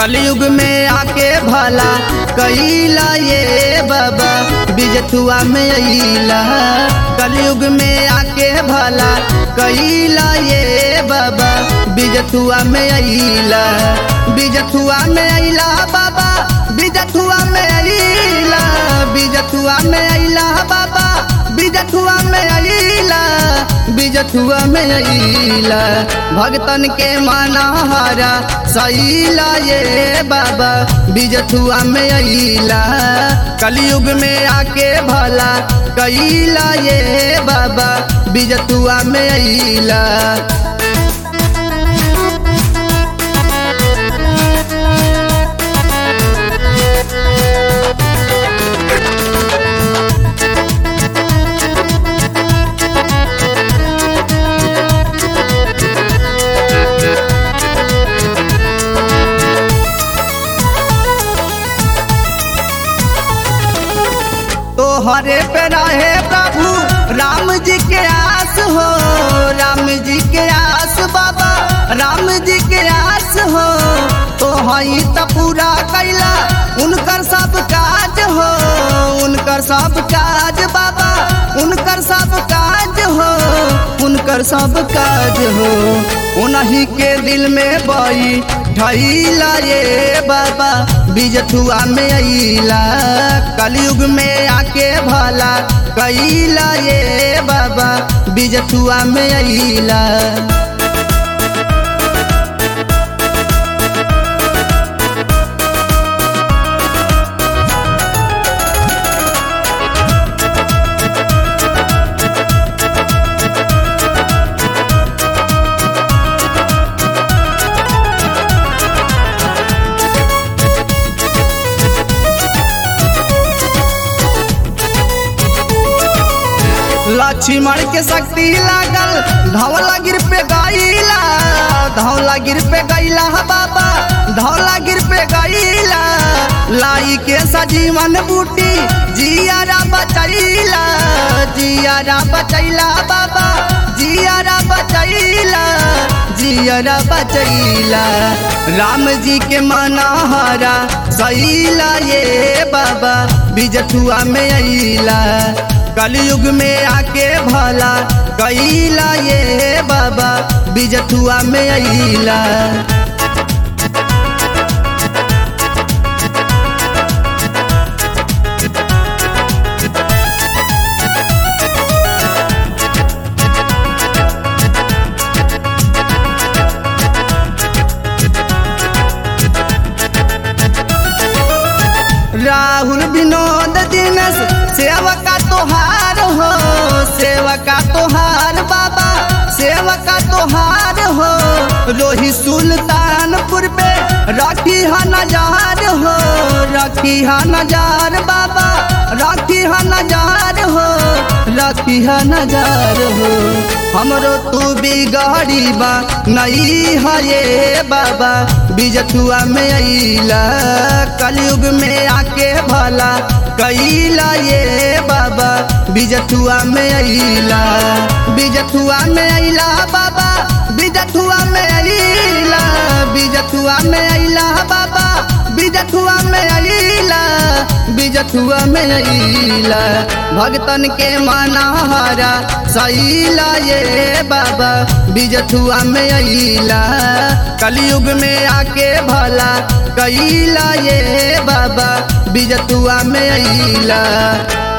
कलयुग में आके भला कैला ये बाबा बिजथुआ में अइला कलयुग में आके भला कैला ये बाबा बिजथुआ में अइला बिजथुआ में अइला बाबा बिजथुआ में अइला बिजथुआ में अइला बाबा बिजथुआ में अइला बिजथुआ में अइला भगतन के मानहारा सैला ये बाबा बिजथुआ में अइला कलयुग में आके भला कैला ये बाबा बिजथुआ में अइला तोहरे पे रहे प्रभु राम जी के आस हो राम जी के आस बाबा राम जी के आस हो तो हई त पूरा कैला उनकर सब काज हो उनकर सब काज बाबा उनकर सब काज हो उनकर सब काज हो उन्हीं के दिल में बई ठैला ये बाबा बिजथुआ में अइला कलयुग में आके भला कैला ये बाबा बिजथुआ में अइला लक्ष्मण के शक्ति लागल धौला गिर पे गईला धौला गिर पे गईला बाबा धौला गिर पे गईला लाई के सजीवन बूटी जियारा बचैला जियारा बचैला बाबा जियारा बचैला जियारा बचैला राम जी के मनहरा सैला ये बाबा बिजथुआ में अइला कलयुग में आके भला कैला ये बाबा बिजथुआ में अइला राहुल विनोद दिनस सेवका तोहार हो सेवका तोहार बाबा सेवका तोहार हो रोही सुल्तानपुर पे रखी हा नजार हो रखी हा नजार बाबा रखी हा नजार हो रखी हा नजार हो हमरो तू बिगड़ी बा नहीं है ये बाबा बिजथुआ में अइला कलयुग में आके भला कैला ये बाबा बिजथुआ में अइला बिजथुआ में अइला बाबा बिजथुआ में अइला बिजथुआ में अइला बाबा बिजथुआ में अइला बिजथुआ में अइला भगतन के मनहारा सैला ये बाबा बिजथुआ में अइला कलयुग में आके भला कैला ये बाबा बिजथुआ में अइला